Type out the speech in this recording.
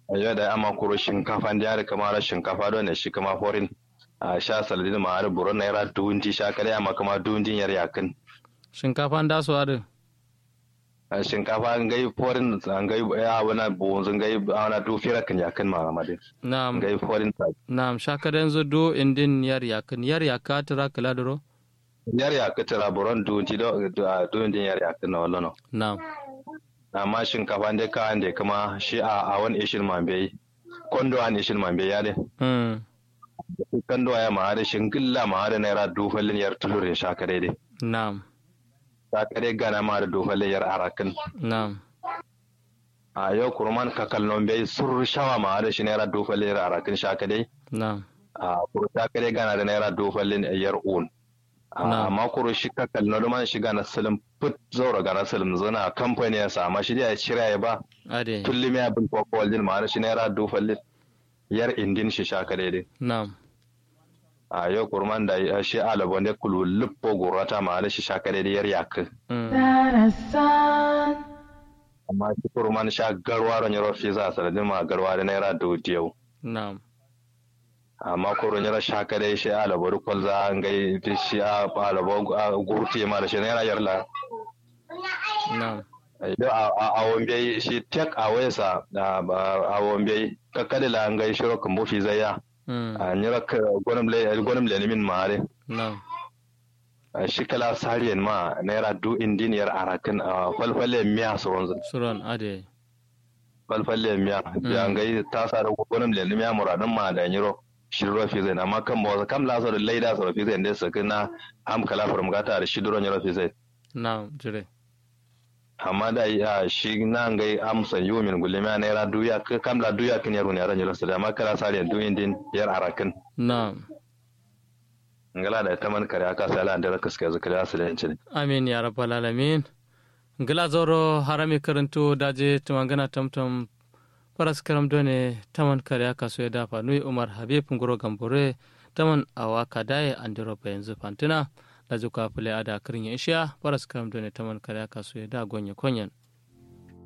ayo da ama kuro shinkafa da yare kama shinkafa don ne shi kama forin a sha saladin ma har buron naira duwunti sha kare amma kama duwuntin yar yakin shinkafa da su adu a shinkafa an gai forin an gai ya wana bonzun gai wana du fira kan yakin ma amade na'am gai forin ta na'am shakadan zo do indin yar yakin yar yaka tara kala duro yar yakin tara buron duwunti do duwuntin yar yakin na wallo no na'am amma shinkafa da ka ande kama shi a a wani ishin mambe kondo an ishin mambe ya de mm kondo ya ma da shingilla ma da naira dufallin yar tulurin sha kare de na'am sha kare gana ma da dufallin yar arakin na'am a yau kurman ka kallon bai sur shawa ma da shi naira dufallin yar arakin sha kare na'am a kuru sha kare gana da naira dufallin yar un Na'am. amma kuru shi ka kallon da man shiga na salim put zaura gana salim zana kamfani ya sa amma shi da ya cira ya ba ade tulli me abin ko ko waljin ma da shi naira dufallin yar indin shi sha kare de na'am a yau kurman da ya shi alabon da kulu luppo gurata ma da shi sha kare de yar yakin mm amma shi kurman sha garwa ron yaro fi za sanadin ma garwa da naira dubu yau na'am amma koron yara shaka dai shi alabo da kwalza an gai da shi a alabo gurti ma da shi naira yarla na'am idan a wambe shi tek a wayasa a wambe kakkadila an gai shiro kan bufi zaya mm a nyira gwanim le gwanim le min mare na'am shi kala sariyan ma naira du indiniyar arakin a falfalle miya su wanzu suron ade falfalle miya da an gai ta sa da gwanim le miya muradin ma da nyiro shiro fi zai amma kan ba kam la so da laida so fi zai da su kana am kala from gata da shi duron nyiro fi zai na'am jire amma da ya shi nan gai amsa yu min gulima naira duya ka kam la duya kin yaro ne ran nyiro su da amma kala sariyan du indin yar arakin na'am ngala da taman kare aka sala da raka suka zuka da su da yancin amin ya rabbal alamin ngila zoro harami karanto daje tumangana tamtam paras karam done taman kare aka so ya dafa nui umar habib ngoro gambore taman awa kadaye andiro pa yanzu fantina da zuka fule ada kirin ya isha paras karam done taman kare aka so ya da gonye konyen